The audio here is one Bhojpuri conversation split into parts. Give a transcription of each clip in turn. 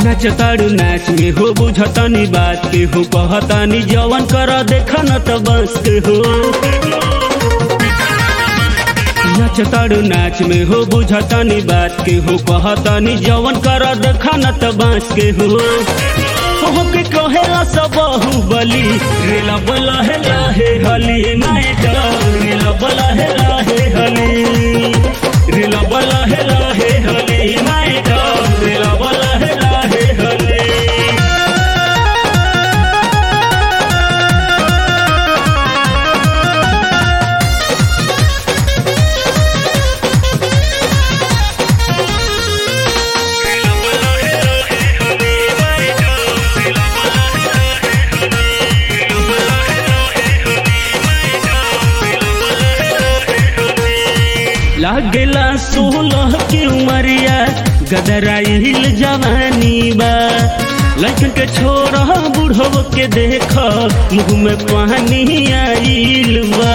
नाचताड़ू नाच में हो बुझतानी बात के हो कहतानी जवन कर देखा न त बस के हो नाचताड़ू नाच में हो बुझतानी बात के हो कहतानी जवन कर देखा न त बस के हो हो के कहेला सब बाहुबली रेला बला है लाहे हली नायका रेला बला है लाहे हली रेला बला है लाहे हली नायका रेला बला है लाहे हली लागेला सोलह की उमरिया गदराइल जवानी बा लड़कन के छोरा बुढ़व के देख मुँह में पानी आइल बा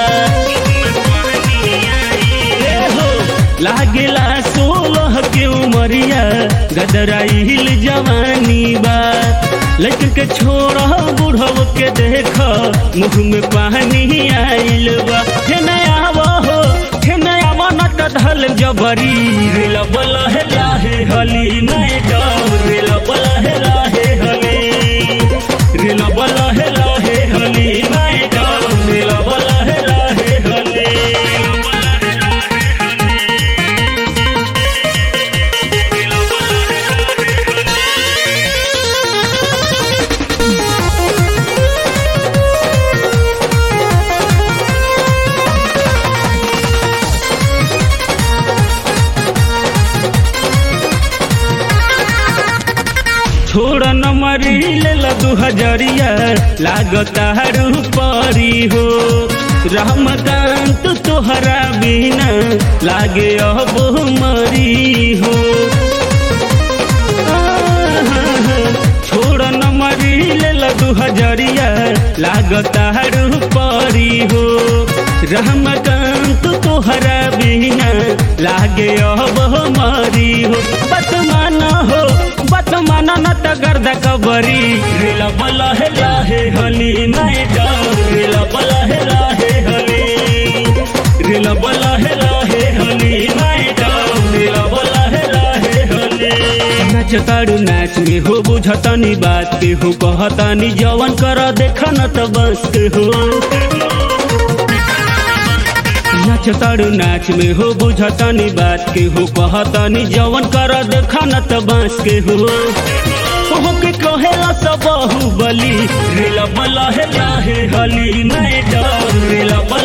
ए हो, लागेला सोलह के उमरिया गदराइल जवानी बा लड़कन के छोरा बुढ़व के देख मुँह में पानी आइल बा हे नया हो हे नया मनट धल जबरी रेल बल है लाहे हली नए डाल रेल बल है लाहे हली रेल बल है लाहे हली नए डाल रेल बल है लाहे हली छोड़ न मरी ले दू हजरिया लागता परी हो रामकांत तोहरा बिना लागे अब मरी हो छोड़ न मरी ले दू हजरिया लागता परी हो रामकांत तोहरा बिना लागे अब मरी हो बतमान हो बतमान न त गर्द कबरी रेला बला है लाहे हली नए डाल रेला बला है लाहे हली रेला बला है लाहे हली नए डाल रेला बला है लाहे हली नाचताड़ू नाच में हो बुझतानी बात के हो कहतानी जवन कर देखा न त बस के हो नाचताड़ू नाच में हो बुझतानी बात के हो कहतानी जवन कर देखा न त बांस के हो हो के कहेला सब बाहुबली रेला बला है लाहे हली नए डाल रेला बला